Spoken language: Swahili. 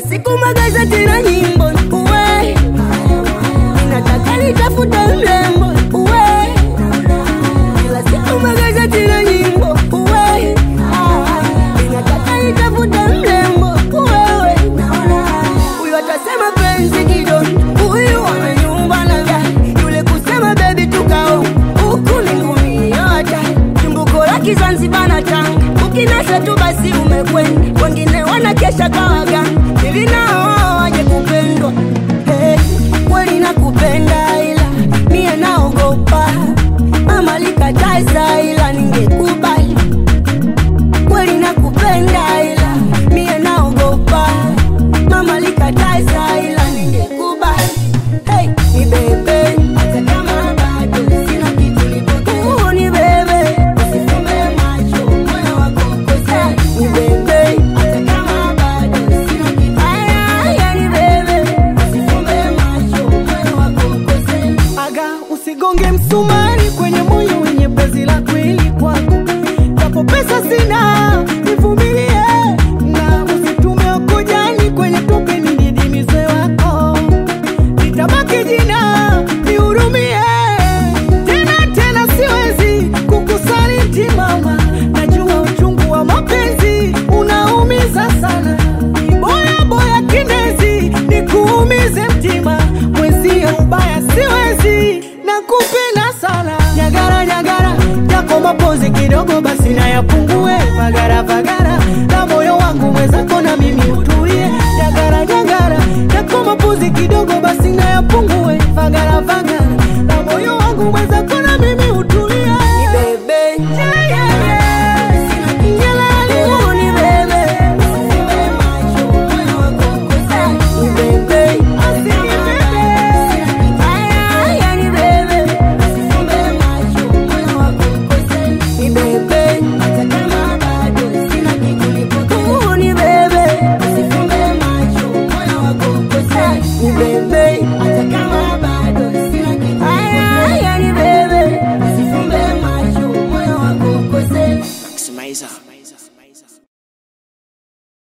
siku magazeti na nyimbo uwe ninataka nitafute mrembo uwe kila siku magazeti na nyimbo uwe ninataka nitafute mrembo uwewe huyu atasema penzi kidogo huyu amenyumba na gari yule kusema bebi tukao huku ni ngumi yote chumbuko la kizanzibar na tanga ukinasa tu basi umekwenda wengine wanakesha kawagani ili nao waje kupendwa hey, kweli nakupenda ila mie naogopa mama likataza ila ningekubali kweli nakupenda ila mie naogopa mama likataza ila ningekubali hey, ni bebe hata kama bado sina kitu lipokuwa ni bebe usifumbe macho moyo wako ukose ni bebe hata kama bado sina kitu haya haya ni bebe usifumbe macho moyo wako ukose aga usigonge msumari kwenye moyo wenye penzi la kweli kwangu japo pesa sina nivumilie na usitume ukujani kwenye tope nididimize wako nitabaki jina nihurumie tena tena siwezi kukusaliti mama najua uchungu wa mapenzi unaumiza sana boya boya kindezi nikuumize mtima mwenzio ubaya siwezi nakupenda sana nyagara nyagara yako mapozi kidogo basi na yapungue vagara vagara na moyo wangu mwenzako na mimi utulie nyagara nyagara yako mapozi kidogo